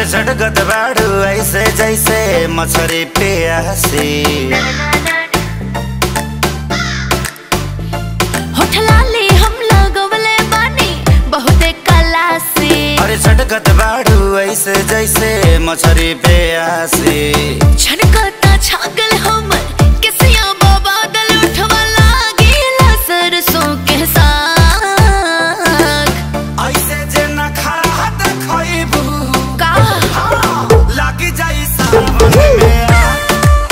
झटकत बाड़ू ऐसे जैसे मछरी प्यासी होठ लाली हम लगवले बानी बहुते कला से अरे झटकत बाड़ू ऐसे जैसे मछरी प्यासी छनकता छागल हमर किसिया बाबा दल उठवा लागेला सरसों के साग ऐसे जे न खड़ा देखइबू का लागी जाई सावन में आग।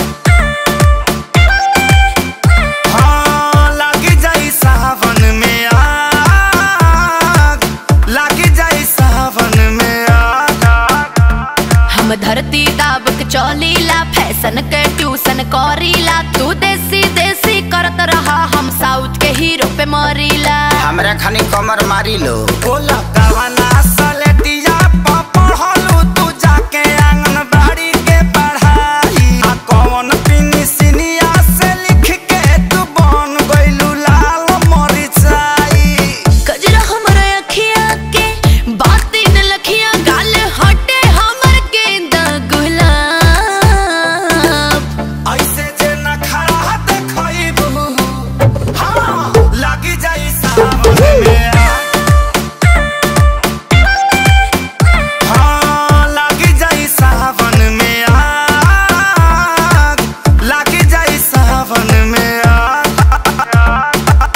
हाँ, लागी जाई सावन में आग। लागी जाई सावन में आग। हम धरती दाबक चौलीला फैशन के ट्यूशन करीला तू देसी देसी करत रहा हम साउथ के हीरो पे मरीला हमरा खानी कमर मारी लो बोला कवना सलेटिया प पढ़लू तू जाके आंगनबाड़ी के पढ़ाई आ कौन पिनिसिनिया से लिख के तू बन गइलू लाल मरिचाई कजरा हमर अखिया के बाती न लखिया गाल हटे हमर गेंदा गुलाब ऐसे जे न खड़ा देखइबू हाँ लागी जाई सावन में आग। हाँ लागी जाई सावन में आग लागी जाई सावन में आग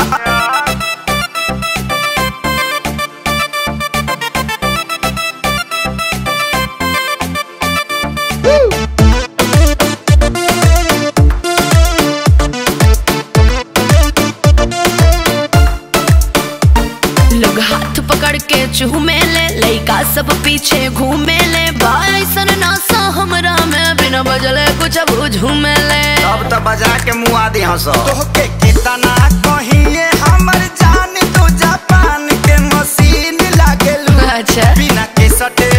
लोग हाथ पकड़ के चूमे ले लइका सब पीछे घूमे ले बाइसन नासा हमरा में बिना बजले कुछ अब झूमे ले अब तो बजा के मुँह आदि हंस तोहके कितना कहिए हमर जान तो जापान के मशीन लागेलू अच्छा बिना के सटे